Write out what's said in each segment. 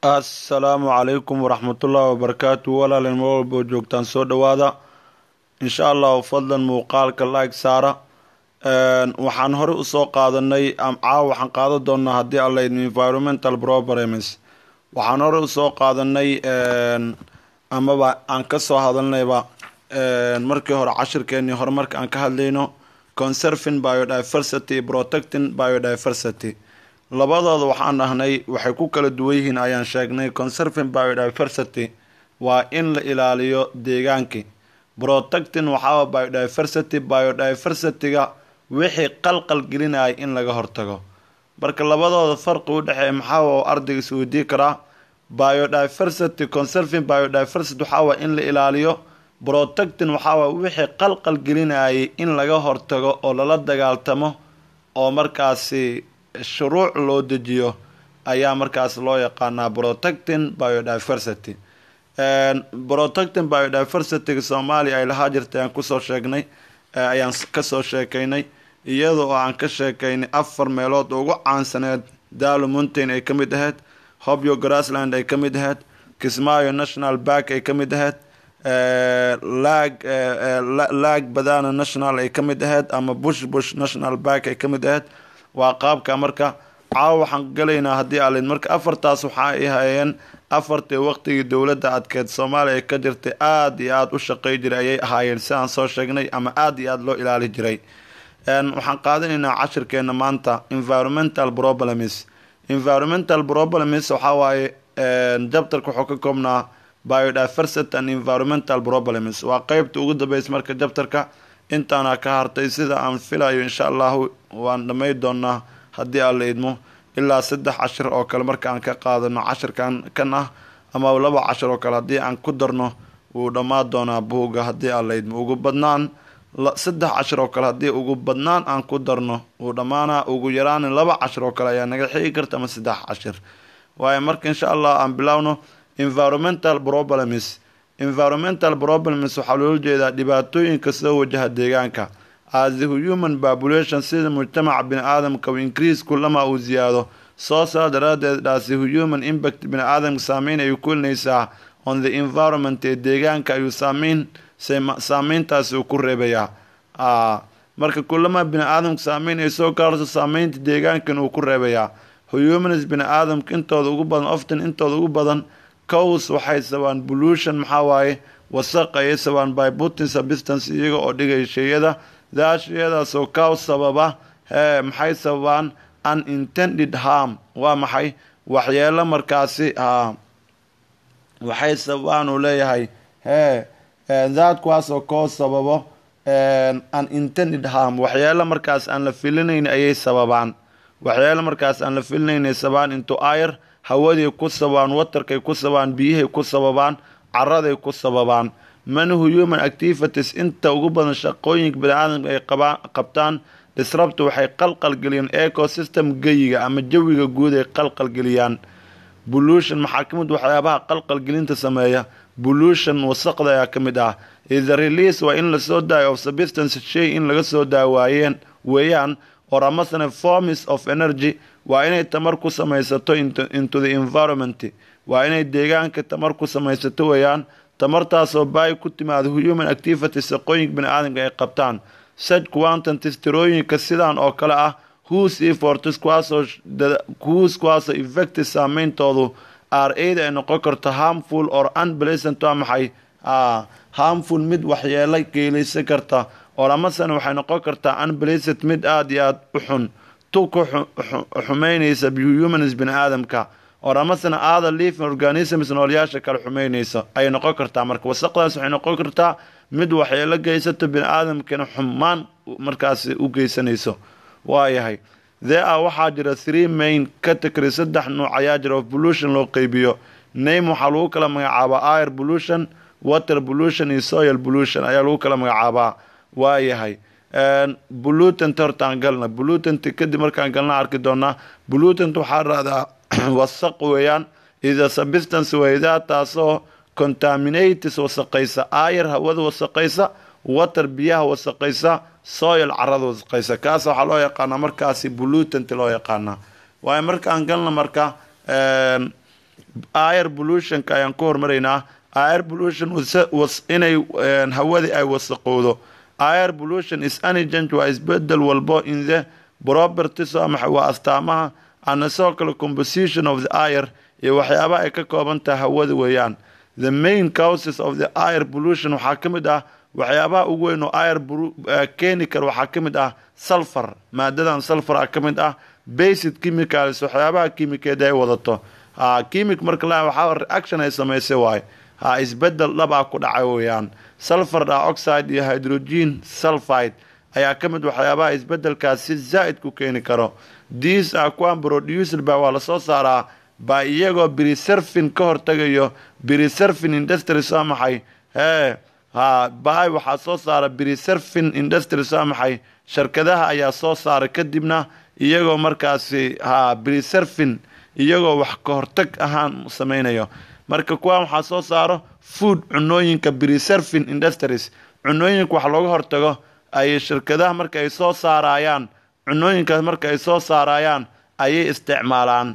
assalaamu calaykum waraxmatullaahi wabarakaatu walaalin mar walba oo joogtaan soo dhowaada insha allahu fadlan muuqaalka like saara waxaan horey usoo qaadanay caawa waxaan qaadan doonaa haddii allayd environmental problems waxaan horey usoo qaadanay amaba aan kasoo hadalnayba markii hore cashirkeenii hore marka aan ka hadlayno conserving biodiversity protecting biodiversity labadooda waxaan dhahnay waxay ku kala duwan yihiin ayaan sheegnay conserving biodiversity waa in la ilaaliyo deegaankii protecting waxaa biodiversity biodiversity-ga wixii qalqal gelinaya in laga hortago marka labadooda farqi u dhexeeya maxaa ardayga isweydii karaa biodiversity conserving biodiversity waxaa in la ilaaliyo protecting waxaa wixii qalqal gelinayay in laga hortago oo lala dagaaltamo oo markaasi shuruuc loo dejiyo ayaa markaas loo yaqaanaa protecting biodiversity protecting biodiversityga soomaaliya ay lahaa jirtay aan kusoo sheegnay ayaan kasoo sheekaynay iyada oo aan ka sheekaynay afar meelood ugu caansaneed daalo mountain ay ka mid ahayd hobyo grassland ay ka mid ahayd kismaayo national bark ay ka mid ahayd lag lag badana national ay ka mid ahayd ama bush bush national bark ay ka mid ahayd waa qaabka marka caawa waxaan galaynaa haddii alid marka afartaas waxa ay hayeen afartii waqtigii dowladda adkeed soomaaliya ay ka jirtay aada iyo aada u shaqey jiray ayay ahaayeen sidaan soo sheegnay ama aada iyo aada loo ilaali jiray waxaan qaadanaynaa cashirkeena maanta environmental problems environmental problems waxaa waaye jabtarka wuxuu ka koobnaa biodiversity and environmental problems waa qeybta ugu dambeysa marka jabtarka intaana ka hartay sida aan filayo insha allahu waan dhamay doonaa haddii aan la idmo ilaa saddex cashir oo kale marka aan ka qaadano cashirkan kan ah ama laba cashir oo kale haddii aan ku darno wuu dhammaan doonaa buugga haddii aan la idmo ugu badnaan saddex cashir oo kale haddii ugu badnaan aan ku darno wuu dhammaanaa ugu yaraan laba cashir oo kale ayaa naga xigi karta ama saddex cashir waayo marka insha allah aan bilowno environmental problems environmental problems waxaa loola jeedaa dhibaatooyinka soo wajaha deegaanka as the human population sida mujtamaca bini aadamka u increase kulama uu ziyaado soo saa daraadeed dhaasi human impact bini aadamka saameyn ayuu kulinaysaa on the environment ee deegaanka ayuu saameyn saameyntaasi uu ku reebayaa marka kulama bini aadamka saameyn ay soo gaarto saameynta deegaankan uu ku reebayaa humans bini aadamka intooda ugu badan often intooda ugu badan cows waxay sabaan pollution maxaa waaye wasaq ayay sabaan by putin substance iyaga oo dhigay sheyada daashiyadaasoo cow sababa hee maxay sababaan unintended harm waa maxay waxyeelo markaasi a waxay sababaan uu leeyahay hee daad kuwaasoo koo sababo unintended harm waxyeelo markaas aan la filinayn ayay sababaan waxyeelo markaas aan la filinaynay sababaan into air hawaday ku sababaan watarkay ku sababaan biyahay ku sababaan caraday ku sababaan manahu human activities inta ugu badan shaqooyinka bani-aadamka ay qabtaan disrabta waxay qalqalgeliyaan ecosystem geyiga ama jawiga guud ay qalqalgeliyaan pollution maxaa ka mid waxyaabaha qalqalgelinta sameeya pollution wasaqda ayaa ka mid ah the release waa in lasoo daayo of substance shay in laga soo daawaayeen weeyaan or amasane forms of energy waa inay tamar ku samaysato into the environment waa inay deegaanka tamar ku samaysato weeyaan tamartaasoo baay ku timaada human activity shaqooyinka bani aadamka ay qabtaan such quantities tirooyinka sidaan oo kale ah whose efforts kuwaasoo whose kuwaasoo effective saameyntoodu are aida ay noqon karto harmful or unpleasant waa maxay harmful mid waxyeelo geelaysan karta or amasane waxay noqon kartaa unpleasant mid aada iyo aada u xun tu ku xumeynaysa humans bani aadamka or amasana aada living organisms noolyaasha kale xumeynaysa ayay noqon kartaa marka wasaqdaas waxay noqon kartaa mid waxyeelo geysato bini aadamkana xumaan markaasi u geysanayso waayahay there a waxaa jira three main category saddex nuuc ayaa jira of pollution loo qeybiyo name waxaa lagu kala magacaabaa air pollution water pollution iyo soil pollution ayaa lagu kala magacaabaa waayahay pollutant hortaan galna pollutant kadib markaan galna arki doonaa pollutant waxaa rahdaa wasaq weeyaan ida substance weydaa taasoo contaminates wasaqaysa aayar hawada wasaqaysa water biyaha wasaqaysa soil carada wasaqaysa kaas waxaa loo yaqaanaa markaasi pollutant loo yaqaanaa waayo markaan galna marka air pollutionka ayaan ku hormaraynaa air pollution inay hawadii ay wasaqowdo air pollution is any change waa isbedel walbo in the properties ama waa astaamaha ana sidoo kale composition of the air iyo waxyaabaha ay ka kooban tahay hawada weeyaan the main causes of the air pollution waxaa ka mid ah waxyaabaha ugu weyn oo air keeni kara waxaa ka mid ah sulfur maadadan sulfur ah ka mid ah basic chemicals waxyaabaha kimikeed ay wadato chemic marka la waxaa reaction ay samaysay waaye ha isbedel dhab ah ku dhacay weeyaan sulfur dioxide iyo hydrogen sulfide ayaa ka mid waxyaabaha isbedelkaas si zaa'id ku keeni karo these are kuwan produced ba waa lasoo saaraa baa iyagoo briserfin ka hortagayo briserfin industries waa maxay hee ha baay waxaa soo saara briserfin industries waa maxay shirkadaha ayaa soo saara kadibna iyagoo markaasi ha briserfin iyagoo wax ka hortag ahaan sameynayo marka kuwan waxaa soo saaro food cunooyinka briserfin industries cunooyinka wax looga hortago ay shirkadaha marka ay soo saarayaan cunooyinkaas marka ay soo saarayaan ayay isticmaalaan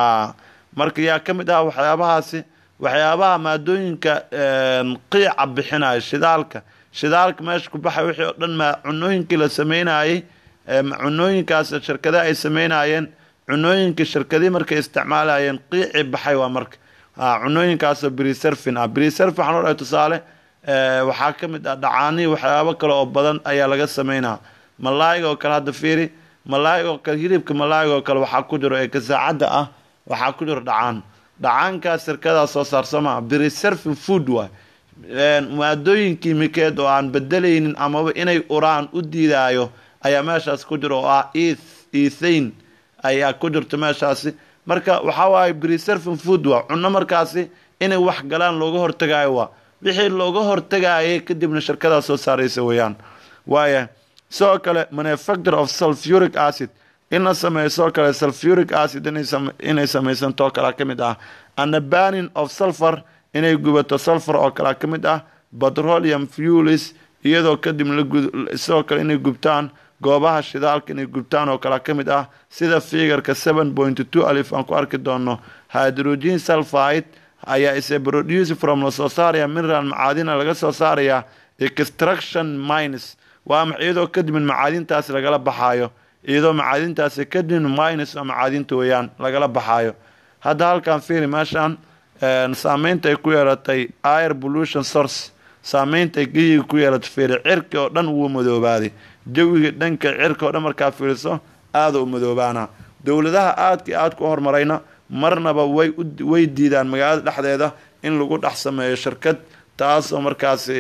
marka yaa ka mid ah waxyaabahaasi waxyaabaha maadooyinka qiica bixinaya shidaalka shidaalka meesha ku baxay wixii oo dhan ma cunooyinkii la sameynayay cunooyinkaas shirkadaha ay sameynayeen cunooyinkii shirkadii markay isticmaalayeen qiicii baxay waa marka cunooyinkaasoo briserfin ah briserfin waxaan odhahay tusaale waxaa ka mid ah dhacaanii waxyaabo kale oo badan ayaa laga sameynaa malaayiga oo kale hadda fiiri malaayiga oo kale hilibka malaayiga oo kale waxaa ku jiro ee kasaacadda ah waxaa ku jiro dhacaan dhacaankaas shirkadaa soo saarsama briserfin food waay maadooyin kiimikeed oo aan bedelaynin amaba inay uraan u diidaayo ayaa meeshaas ku jiro oo ah ethain ayaa ku jirto meeshaasi marka waxaa waaye briserfin food waa cunno markaasi inay wax galaan looga hortagaayo waa wixii looga hortagaayay kadibna shirkadaa soo saaraysa weeyaan waaya sidoo kale manufacture of sulfuric acid in la sameeyo sidoo kale sulfuric acid inay samaysantoo kalea ka mid ah ana banning of sulfur inay gubato sulfur oo kalea ka mid ah petroleum fuelis iyadoo kadib sidoo kale inay gubtaan goobaha shidaalka inay gubtaan oo kalea ka mid ah sida figarka seven point two alif aan ku arki doono hydrogen sulfide ayaa ise produce from la soo saaraya mineral macaadina laga soo saaraya extraction mines waa iyadoo kadibin macaadintaas lagala baxaayo iyadoo macaadintaasi kadibin mines oo macaadinta weeyaan lagala baxaayo hadda halkan fiiri meeshaan saameynta ay ku yeelatay air pollution source saameynta ay geyiga ku yeelatay fiiri cirki oo dhan wuu madoobaaday jawiga dhanka cirka oo dhan markaa fiiriso aada u madoobaana dowladaha aadka aadka u horumarayna marnaba way way diidaan magaalada dhexdeeda in lagu dhex sameeyo shirkad taasoo markaasi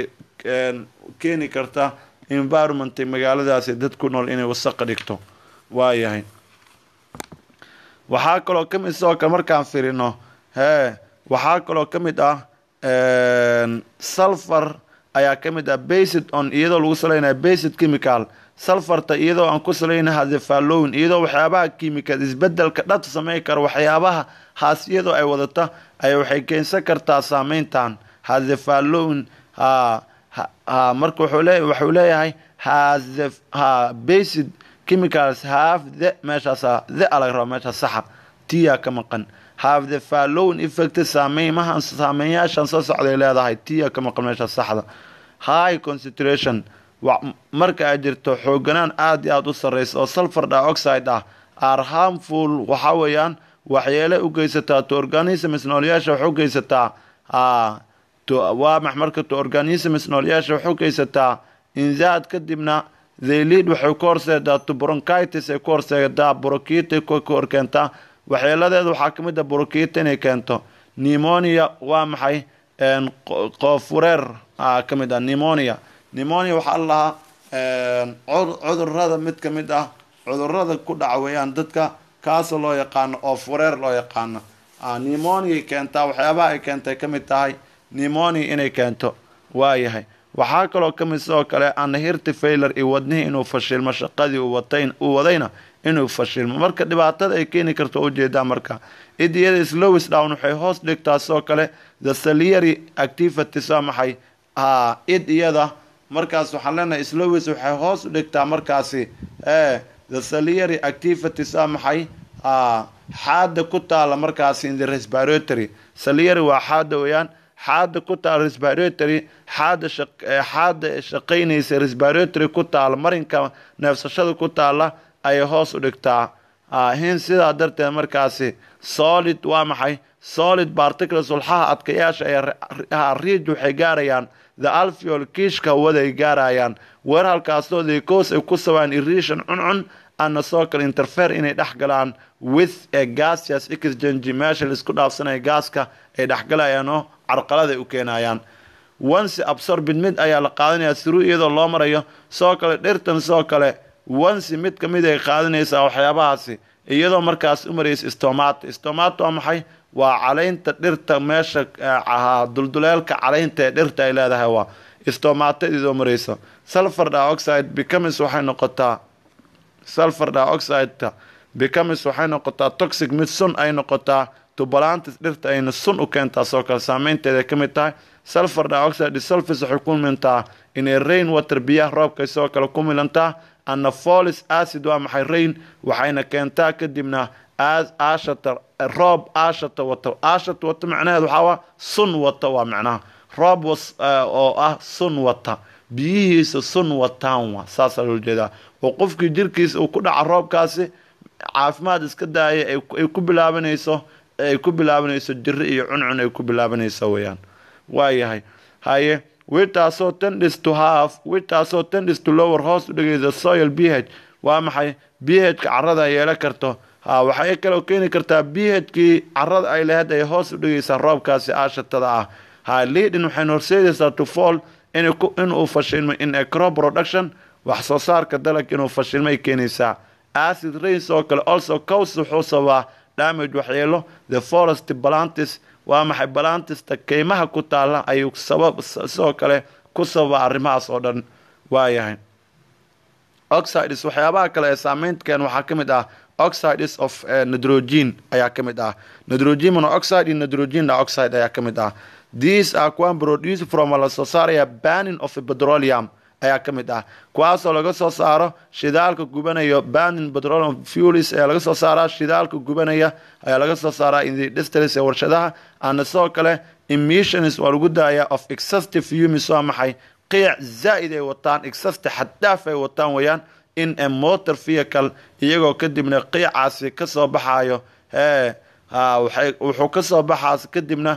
keeni karta environment magaaladaasi dad ku nool inay wasaqa dhigto waayahay waxaa kaloo ka mid sidoo kale markaan firino hee waxaa kaloo ka mid ah sulfur ayaa ka mid ah based on iyadoo lagu salaynayo based chemical sulfarta iyadoo aan ku salayna hadefalowin iyadoo waxyaabaha kiimikaad isbedelka dhab sameyn kara waxyaabaha haas iyadoo ay wadata ay waxay keensan kartaa saameyntan hadefalowin ha ha marka wuxuu le wuxuu leeyahay hase ha based chemicals have the meeshaas the alag raba meeshaas saxa tiyaa ka maqan have the following effect saameymahan saameynyaashan soo socday leedahay tiyaa ka maqan meeshaas saxda high concentration marka ay jirto xooganaan aada iyo aada u sarreysa oo sulfur dioxide ah are harmful waxaa weeyaan waxyeele u geysataa to organisms noolyaasha wax u geysataa waa max marka to organisms noolyaasha wax u geysataa inzaad kadibna theylead waxay ku horseedaa to bronchitis ay ku horseedaa brokita ku horkeentaa waxyeeladeeda waxaa ka mid a brokita inay keento pneumonia waa maxay qoofureer ka mid ah pneumonia pneumonia waxaa la lahaa cudurada mid ka mid ah cudurada ku dhaca weeyaan dadka kaasoo loo yaqaano oo fureer loo yaqaano pneumonia keentaa waxyaabaha ay keentay ka mid tahay pneumonia inay keento waayahay waxaa kaloo ka mid sidoo kale anahirti failer iyo wadnihii inuu fashilmo shaqadii uu wadayna inuu fashilmo marka dhibaatada ay keeni karto ujeedaa marka id iyada slowis down waxay hoos dhigtaa sidoo kale the saliary activities waa maxay ha id iyada markaas waxaan leenahay slowis waxay hoos u dhigtaa markaasi e the saliary activities waa maxay xaada ku taala markaasi in the respiratory saliyari waa xaada weeyaan xaada ku taala respiratory xaada xaada shaqaynaysa respiratory ku taala marinka neefsashada ku taala ayay hoos u dhigtaa hin sidaa darteed markaasi solid waa maxay solid particles walxaha adkayaasha ee riij waxay gaarayaan the alveol kiishka hawada ay gaarayaan weer halkaasoo lecoos ay ku sabaan irration cuncun ana soo kale interfere inay dhex galaan with a gaseous exchange meesha laisku dhaafsanaya gaaska ay dhexgalayaan oo carqalada ay u keenayaan once absorbid mid ayaa la qaadanaya through iyadoo loo marayo soo kale dhirtan soo kale once mid ka mid ay qaadanaysaa waxyaabahaasi iyadoo markaas u maraysa stomato stomato waa maxay waa calaynta dhirta meesha dulduleelka calaynta ee dhirta ay leedahay waa stomatadidoo maraysa sulfur dioxide becomes waxay noqotaa sulfur dioxideka becomes waxay noqotaa toxic mid sun ay noqotaa tubalantis dhirta ayna sun u keentaa soo kale saameynteeda ka mid tahay sulfur dioxide disolfis waxay ku milantaa inay rain water biyaha roobkay soo kale ku milantaa anafolis acid waa maxay rain waxayna keentaa kadibna ashata roob ashata wata ashata wata macnaheed waxaa waa sun wata waa macnaha roob oo ah sun wata biyihiisa sun wataan wa saasaa loo jeedaa oo qofkii jirkiisa uu ku dhaca roobkaasi caafimaad iska daaya ay ku bilaabanayso ay ku bilaabanayso jiri iyo cuncun ay ku bilaabanayso weeyaan waayahay haye witaasoo tendis to half witaasoo tendis to lower hoos u dhigaysa soil b h waa maxay b h-ka carada ay yeelan karto ha waxay kaloo keeni kartaa b h-kii carada ay lahayd ay hoos u dhigaysaa roobkaasi aashatada ah ha leadin waxayna horseedaysaa to fall inuu fashilmo in a crop production wax soo saarka dalag inuu fashilmay keenaysaa acid rains oo kale also cows wuxuu sabaa damage waxyeelo the forest balantis waa maxay balantista keymaha ku taala ayuu sabab sidoo kale ku sababa arrimahaas oo dhan waayahay oxides waxyaabaha kale ee saameyntkeen waxaa ka mid ah oxides of nitrogen ayaa ka mid ah nitrogen monoxide iyo nitrogen dioxide ayaa ka mid ah these are kuwan produce from la soo saaraya banning of petroleum ayaa ka mid ah kuwaasoo laga soo saaro shidaalka gubanayo banning petroleum fuels ayaa laga soo saaraa shidaalka gubanaya ayaa laga soo saaraa industries ee warshadaha ana sidoo kale emissions waa lagu daaya of excessive fumes waa maxay qiic zaa'id ay wataan excessive xaddaaf ay wataan weeyaan in a motor vehicle iyagoo kadibna qiicaasi kasoo baxayo hee wuxuu kasoo baxaas kadibna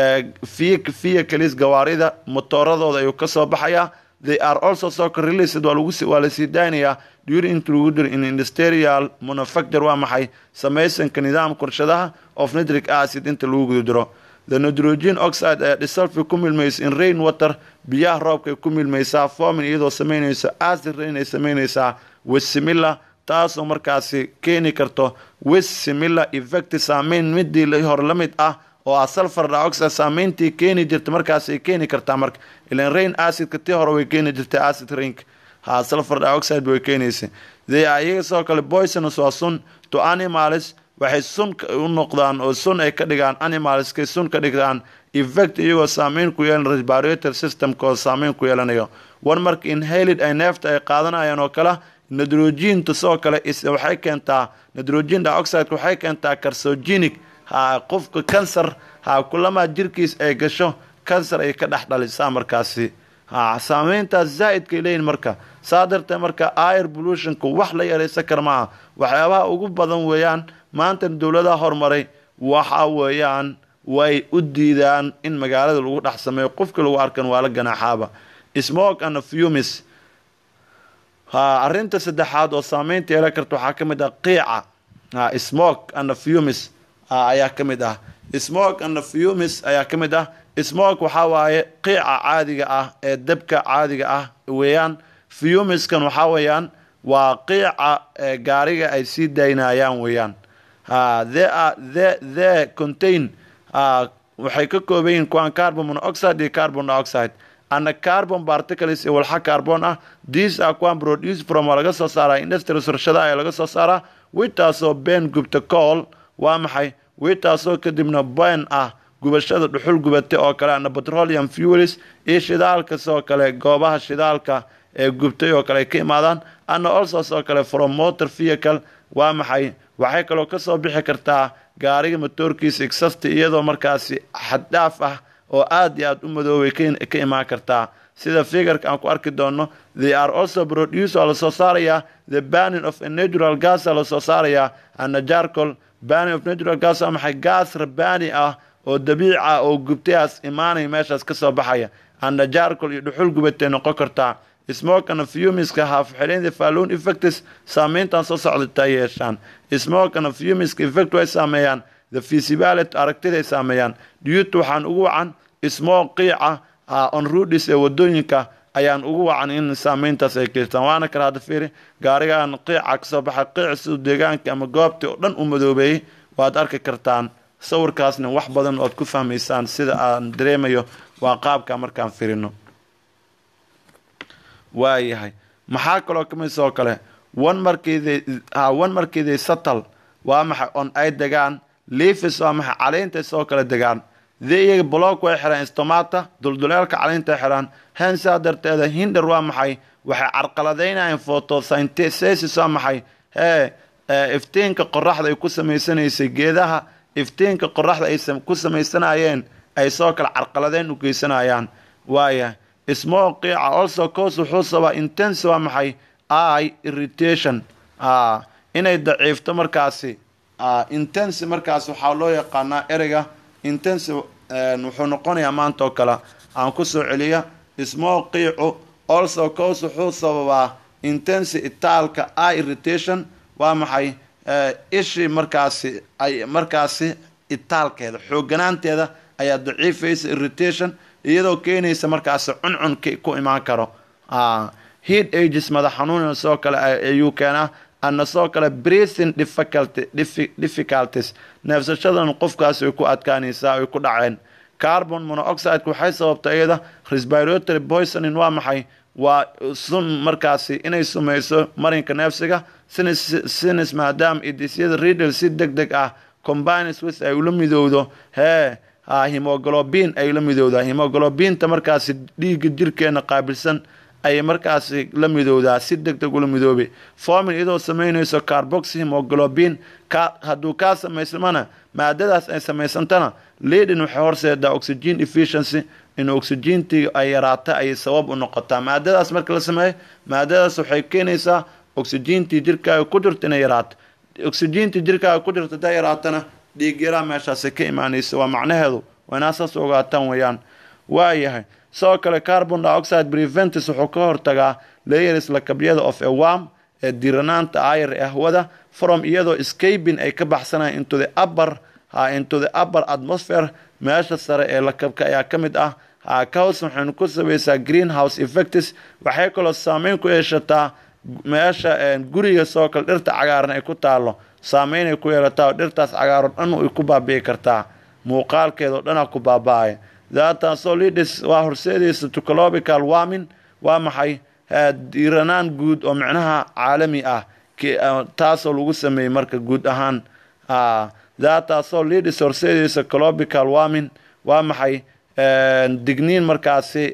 vehicles gawaarida motooradooda ayuu kasoo baxayaa they are also soka released waa lagu waa la sii daaynayaa during inta lagu jiro in industrial manufacture waa maxay samaysanka nidaamka warshadaha of nitric acid inta lagu guda jiro the nitrogen oxide ayaa disolve ku milmaysa in rain water biyaha roobkay ku milmaysaa formin iyadoo samaynaysa acid rain ay samaynaysaa wesimila taasoo markaasi keeni karto wesimila effect saameyn midii hore la mid ah oo ah sulfur dioxide saameyntii keeni jirta markaas ay keeni kartaa marka ilan rain acidka tii hore way keeni jirtay acid rainka ha sulfur dioxide way keenaysa they are iyaga sidoo kale poisonous waa sun to animals waxay sun u noqdaan oo sun ay ka dhigaan animalskay sun ka dhigtaan effect iyagoo saameyn ku yeelan respirator systemkooda saameyn ku yeelanayo war marka inhalid ay neefta ay qaadanayaan oo kale nitrogenta sidoo kale waxay keentaa nitrogen dioxideka waxay keentaa carsogenic ha qofka kansar ha kulamaa jirkiis ay gasho kansar ay ka dhex dhalisaa markaasi ha saameyntaas zaa'idkay leeyihin marka saa darteed marka air pollutionka wax la yaraysan kara maaha waxyaabaha ugu badan weeyaan maanta dowladaha horumaray waxa weeyaan way u diidaan in magaalada lagu dhex sameeyo qofkii lagu arkan waa la ganaaxaaba smoke and fumis ha arrinta saddexaad oo saameynta yeelan karta waxaa ka mid ah qiica ha smoke and fumis ayaa ka mid ah smoke and fumis ayaa ka mid ah smoke waxaa waaye qiica caadiga ah ee dabka caadiga ah weeyaan fumiskan waxaa weeyaan waa qiica gaariga ay sii daynayaan weeyaan the the the contain waxay ka kooban yihiin kuwaan carbon monoxide iyo carbon dioxide ana carbon particles iyo walxa carbon ah these are kuwaan produce from waa laga soo saaraa industries warshada ayaa laga soo saaraa witaasoo been gubta cool waa maxay witaasoo kadibna ben ah gubashada dhuxul gubata oo kale ana petroleum fuels iyo shidaalka sidoo kale goobaha shidaalka ee gubtay oo kale ay ka imaadaan ana also sidoo kale from motor vehicle waa maxay waxay kaloo kasoo bixi kartaa gaariga matoorkiisa exasta iyadoo markaasi xaddhaaf ah oo aad iyo aad u madoobay ka imaan kartaa sida figurka aan ku arki doono they are also produce waa lasoo saarayaa the banning of a natural gas aa lasoo saarayaa ana jarcol banning of natural gas waa maxay gaas rabani ah oo dabiici ah oo gubtayaas imaanaya meeshaas kasoo baxaya ana jarcol iyo dhuxul gubatay noqon kartaa smokana fumiska haafxidhaynta falloon effects saameyntan soo socdata yeeshaan smokana fumiska effect way saameeyaan the feasibility aragtiday saameeyaan duyuta waxaan ugu wacan smoke qiica on rudis ee wadooyinka ayaan ugu wacan in saameyntaas ay keystaan waana kale hadda fiiri gaarigan qiica kasoo baxa qiic siduu deegaankii ama goobtii oo dhan u madoobeeyey waad arki kartaan sawirkaasna wax badan ood ku fahmaysaan sida aan dareemayo waa qaabka markaan firino waayahay maxaa kaloo kamid sidoo kale wan markiiday wan markiiday satal waa maxay on ay degaan leafis waa maxay caleynta sidoo kale degaan dee iyaga block way xiraan stomata dulduleelka caleynta xiraan hensaa darteeda hinder waa maxay waxay carqaladeynayaan photosynthesis waa maxay hee iftiinka qoraxda ay ku samaysanaysay geedaha iftiinka qoraxda ay ku samaysanayeen ay soo kale carqaladeyn u geysanayaan waayahay small qiica also cos wuxuu sabaa intense waa maxay i irritation inay daciifto markaasi intense markaas waxaa loo yaqaanaa ereyga intense wuxuu noqonayaa maanta oo kale aan ku soo celiya small qiicu also cos wuxuu sababaa intense itaalka i irritation waa maxay ishii markaasi ay markaasi itaalkeeda xooganaanteeda ayaa daciifaysa irritation iyadoo keenaysa markaasi cuncun ku imaan karo heat ages madax xanuun sidoo kale ayuu keenaa ana sidoo kale breathing difficulties neefsashadan qofkaasi way ku adkaanaysaa ay ku dhaceen carbon monoxideka waxay sababta iyada respiratory poisoning waa maxay waa sun markaasi inay sumayso marinka neefsiga sinis maadaama idisyada riddle si deg deg ah combines with ay ula midowdo hee himoglobin ay la midowdaa himoglobinta markaasi dhiigga jirkeena qaabilsan ayay markaasi la midowdaa si deg deg ula midoobi formin iyadoo samaynayso carbox himoglobin hadduu kaa samaysmana maadadaas ay samaysantana leadin waxay horseedaa oxygen efficiency in oxygentii ay yaraata ayay sabab u noqotaa maadadaas marka la sameeyo maadadaas waxay keenaysaa oxygentii jirkaaga ku jirta inay yaraato oxygentii jirkaaga ku jirta hadaa yaraatana dhiig yaraa meeshaasi ka imaanaysa waa macnaheedu waa inaa saas ogaataan weeyaan waayahay sidoo kale carbon dioxide preventis wuxuu ka hortagaa layers lakabyada of a warm ee diranaanta ayar ee hawada from iyadoo scabin ay ka baxsanayaan into the upper into the upper atmosphere meesha sare ee lakabka ayaa ka mid ah kaws waxaynu ku sabaysaa greenhouse effects waxay kaloo saameyn ku yeeshataa meesha guriga sidoo kale dhirta cagaaran ay ku taalo saameynay ku yeelataa oo dhirtaas cagaaro dhan ay ku baabi'i kartaa muuqaalkeeda oo dhanaa ku baaba-aya daataasoo lidis waa horseedaysa tucolobical warming waa maxay diiranaan guud oo micnaha caalami ah taasoo lagu sameeyey marka guud ahaan daataasoo lidis horseedaysa colobical warming waa maxay digniin markaasi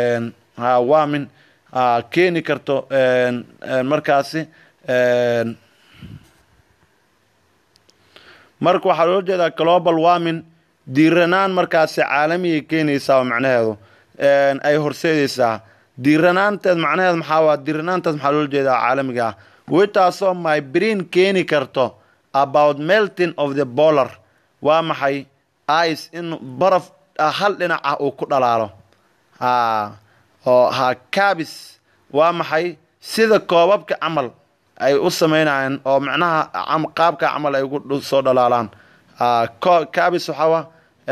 warming keeni karto markaasi marka waxaa loo jeedaa global warming diiranaan markaasi caalamiyay keenaysaa oo macnaheedu ay horseedaysaa diiranaanteed macnaheed maxaa waa diiranaantaas maxaa loola jeedaa caalamiga ah witaasoo my brain keeni karto about melting of the bolar waa maxay ice in baraf hal dhinac ah uu ku dhalaalo oo ha cabis waa maxay sida koobabka camal ay u sameynayaan oo macnaha qaabka camal ay ugu soo dhalaalaan cabis waxawa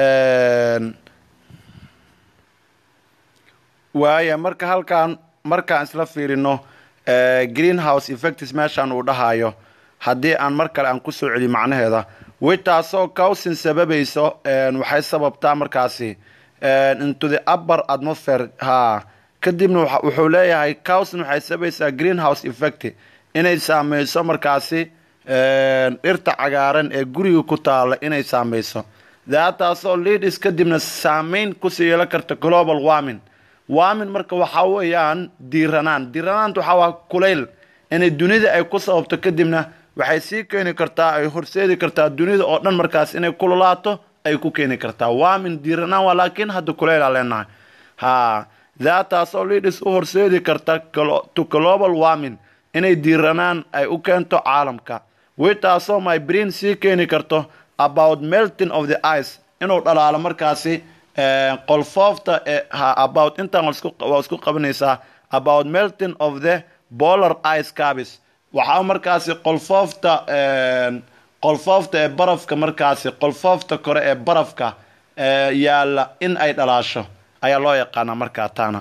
waaya marka halkaan markaan isla fiirino greenhouse effects meeshaan uu dhahayo haddii aan mar kale aan kusoo celiyo macnaheeda witaasoo cowsin sababayso waxay sababtaa markaasi into the upper atmosphere ha kadibna wuxuu leeyahay cowsin waxay sababaysaa greenhouse effect inay saameyso markaasi dhirta cagaaran ee guriga ku taala inay saameyso daataasoo leadis kadibna saameyn kusii yeelan karta global warming warming marka waxaa weeyaan diiranaan diiranaanta waxaa waa kulayl inay dunida ay ku sababto kadibna waxay sii keeni kartaa ay horseedi kartaa dunida oo dhan markaas inay kululaato ay ku keeni kartaa waamin diiranaan waa laakiin hadda kuleylaa leenahay ha daataasoo lidhis u horseedi karta to global warming inay diiranaan ay u keento caalamka witaasoo my brain sii keeni karto about melting of the ice inuu dhalaalo markaasi qolfoofta about intaan waa isku qabanaysaa about melting of the bolar ice cabis waxaa markaasi qolfoofta qolfoofta ee barafka markaasi qolfoofta kore ee barafka yaalla in ay dhalaasho ayaa loo yaqaanaa markaa taana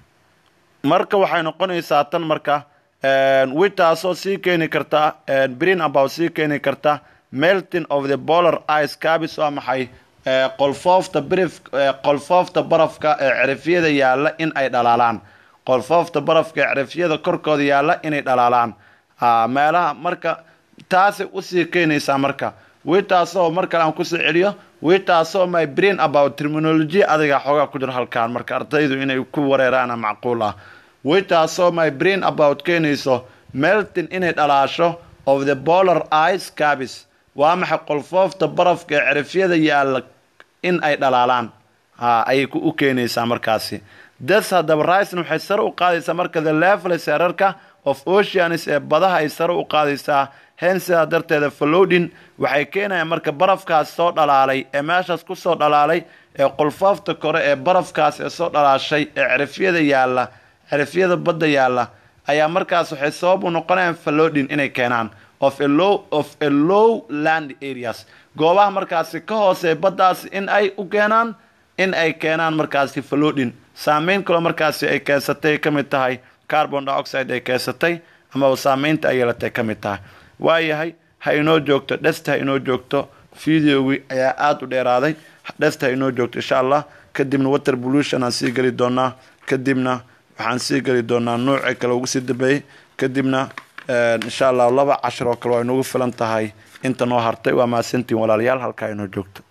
marka waxay noqonaysaa tan marka witaasoo sii keeni karta brin about sii keeni karta melting of the bolar ice cabis waa maxay qolfoofta brif qolfoofta barafka ee cirifyada yaalla in ay dhalaalaan qolfoofta barafka ee cirifyada korkooda yaalla inay dhalaalaan meelaha marka taasay usii keenaysaa marka witaasoo mar kale aan kusoo celiyo witaasoo my brain about terminology adiga xoogaa ku jiro halkaan marka ardaydu inay ku wareeraana macquul ah witaasoo my brain about keenayso melting inay dhalaasho of the bolar ice cabis waa maxay qolfoofta barafka ee cirifyada yaalla in ay dhalaalaan ayay u keenaysaa markaasi das haddaba risn waxay sare u qaadaysaa marka the level seerarka of oceans ee badaha ay sare u qaadaysaa hen sidaa darteeda falodin waxay keenayaan marka barafkaas soo dhalaalay ee meeshaas kusoo dhalaalay ee qolfoofta kore ee barafkaas ee soo dhalaashay ee cirifyada yaalla cirifyada badda yaalla ayaa markaas waxay sabab u noqonayaan falodin inay keenaan of a low of a low land areas goobaha markaasi ka hoosee baddaasi in ay u keenaan in ay keenaan markaasi falodin saameyn kaloo markaasi ay keensatay ka mid tahay carbon dioxide ay keensatay amaba saameynta ay yeelatay ka mid tahay waayahay ha inoo joogto dhesta ha inoo joogto videogii ayaa aada u dheeraaday dhesta ha inoo joogto insha allah kadibna water pollution aan sii geli doonaa kadibna waxaan sii geli doonaa nuuci kale ugu sii dambeeyey kadibna insha allah laba cashar oo kale waa inoogu filan tahay inta noo hartay waa mahadsantiin walaalayaal halkaa inoo joogto